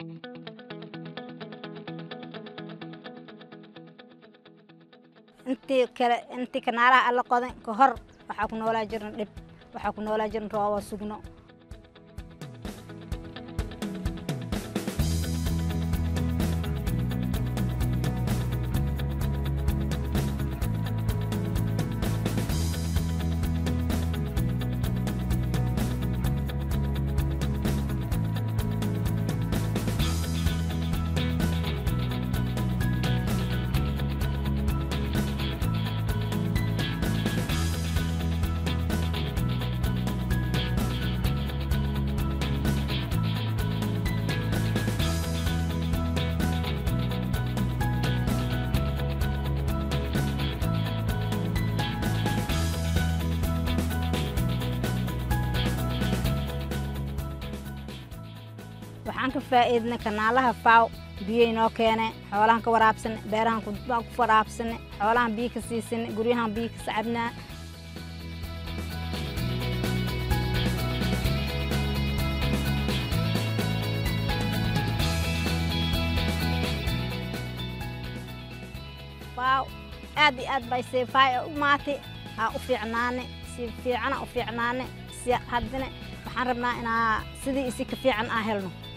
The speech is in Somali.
intii kale intii kanaalaha alla qodan ka hor waxaa ku noolaa jiran dhib waxaa ku noolaa jiran roobo sugno waxaan ka faa'iidnay kanaalaha faaw biyay noo keene xoolahan ka waraabsane beerahan ku waraabsane xoolahan biyo ka siisane guryahan biyo ka sacabnaa faaw aad iyo aad bay seefaay u maatay aa u fiicnaane si fiicana u fiicnaane si haddana waxaan rabnaa inaa sidii isi ka fiican aa helno